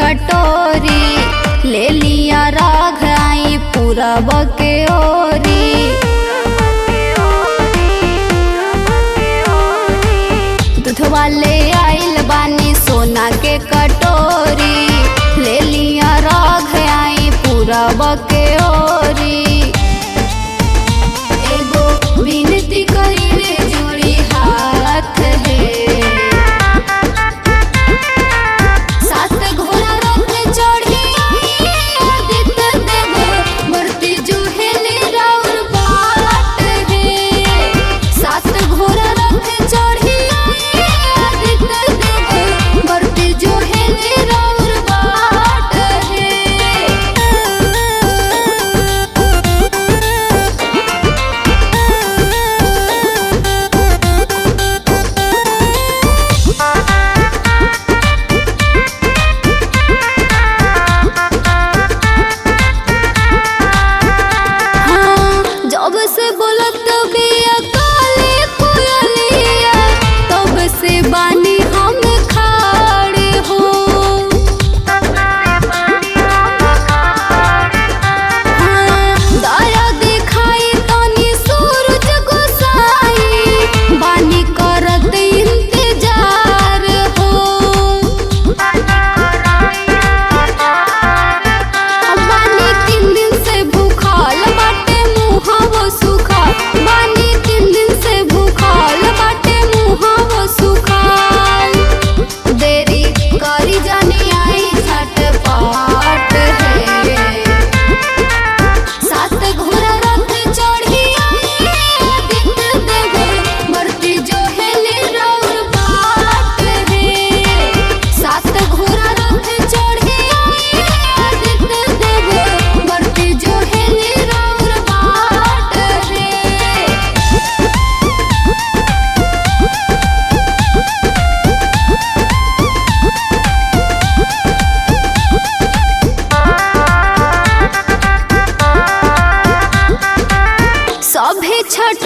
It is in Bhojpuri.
कटोरी ले लिया राघ आई पूरब के ओरी दूधवा ले आइल बानी सोना के कटोरी ले लिया राघ आई पूरब के ओरी एगो विनती करिले जोड़ी हाथ है सात घोड़ा रथ चढ़ी आदित्य देव मूर्ति जुहेले राउर बाट है सात घोड़ा रथ चढ़ी आदित्य देव मूर्ति जुहेले राउर बाट है हाँ, जब से बोलत बिया काली कोयलिया तब से बानी हम खाड़े हो हाँ, दया दिखाई तनी सूरज गोसाई बानी करत इंतजार हो बानी तीन दिन से भूखल बाटे मुहावो सुखा बानी तीन दिन से भूखल बाटे मुहावो सुखाल देरी करी जानी आई झटपट है सात घोड़ा रथ चढ़ी आई आदित्य देव मूर्ति जो हेले राउर बाट है सात घोड़ा रथ चढ़ी आई आदित्य देव मूर्ति जो हेले राउर बाट है सभे छठ